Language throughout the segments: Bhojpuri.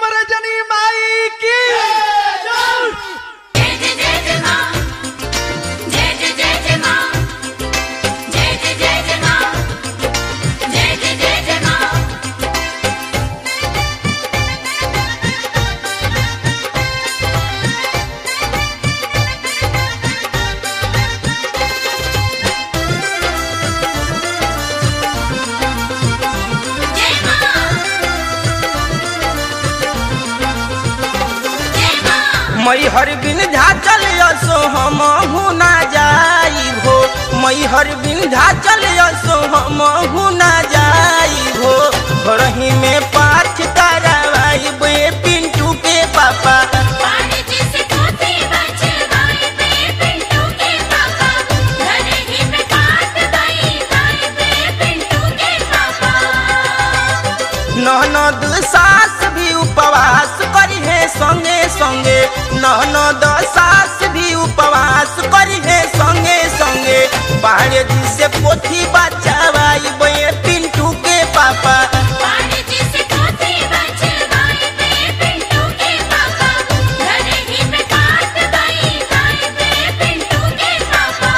रजनी माई की जय जय जय जय मां जय जय जय जय मां जय जय जय जय मां जय जय जय जय मां जय मां जय मां मई हर बिन झाचल यसो हम हुना जाई हो मई हर बिन झाचल यसो हम हुना जाई हो घरही में पाठ करवाई बे पिंटू के पापा पानी जिसे पोते बचवाए पे पिंटू के पापा घर ही में काट गई गाय पे पिंटू के पापा ननद सास भी उपवास करी है संगे संगे ननद सास भी उपवास करी है संगे संगे बाहर जी से पोथी बचावाई बे पिंटू के पापा पानी जिसे पोते बचवाए पे पिंटू के पापा घर ही में काट गई गाय पे पिंटू के पापा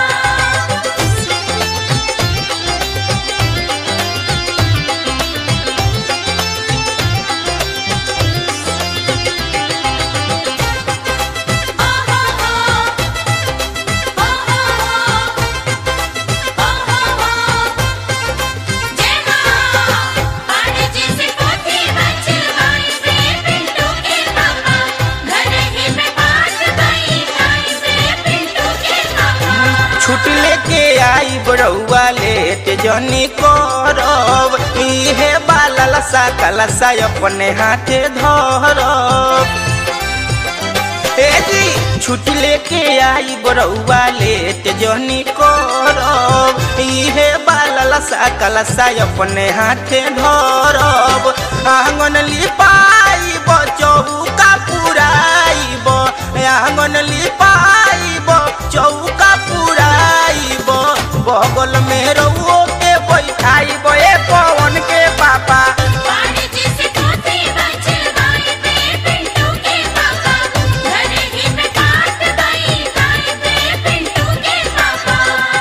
जय मां पानी जिसे पोते बचवाए पे पिंटू के पापा घर ही में काट गई गाय पे पिंटू के पापा छुट लेके आई बड़ौआ लेट जनी करब इहे बाला लसा कलसा अपने हाथे धरब ए जी छुट लेके आई बड़ौआ लेट जनी करब इहे बाला लसा कलसा अपने हाथे धरब आंगन लिपाई चौका पुराइब आंगन लिपाइब चौका पुराइब बगल में रउओ के बैठाइब ए पवन के पापा पानी जिसे पोते बचवाए पे पिंटू के पापा घर ही में काट गई गाय पे पिंटू के पापा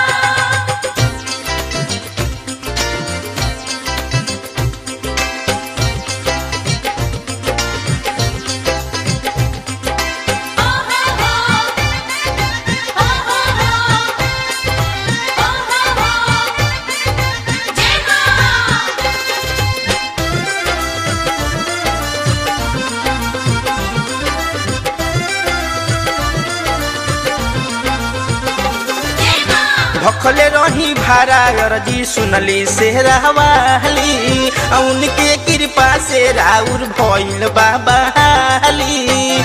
ओ हो हो ओ हो हो ओ हो हो जय मां जय मां भखले रही भारा अरजी सुनली से रहवाली उनके कृपा से राउर भइल बाबा हाली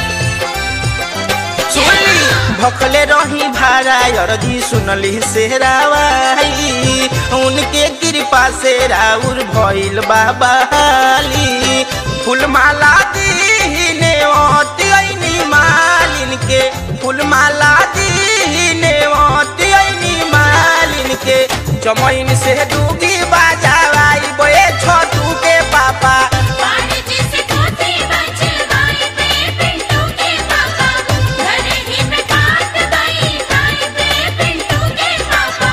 सुनली भखले रही भारा अरजी सुनली से रावाली उनके कृपा से राउर भइल बाबा हाली फूलमाला दीने ओती ऐनी मालिन के फूलमाला दीने ओती ऐनी मालिन के चमैन से डूबी बाजावाई बे छोटू के पापा पानी जिसे पोते बचवाए पे पिंटू के पापा घर ही में काट गई गाय पे पिंटू के पापा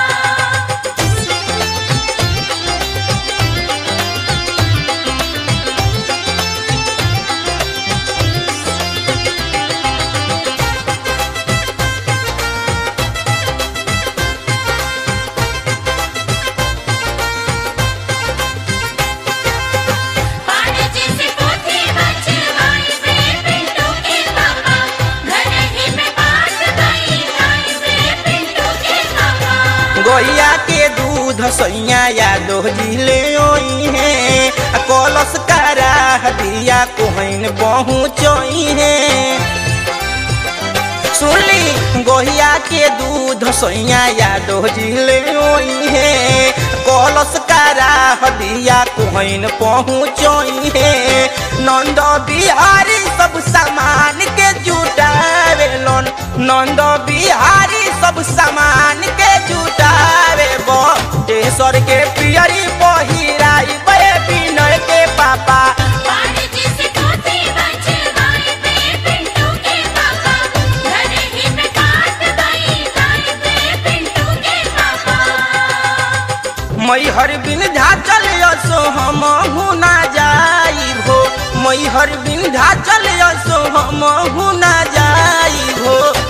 पानी जिसे पोते बचवाए पे पिंटू के पापा घर ही में काट गई गाय पे पिंटू के पापा गैया के दूध सैया यादो जिले ओई है आ कलश करा दिया कोहन पहुँचोई है सुनली गोहिया के दूध सैया यादो जिले ओई है कलश करा दिया कोहन पहुँचोई है नंद बिहारी सब सामान के जुटावेलन नंद बिहारी सब सामान के जुटावे बटेश्वर के पियरी पहिराई बे विनय के पापा पानी जिसे पोते मैहर विंध्याचल असो हम हुना जाई हो मैहर विंध्याचल असो हम हुना जाई हो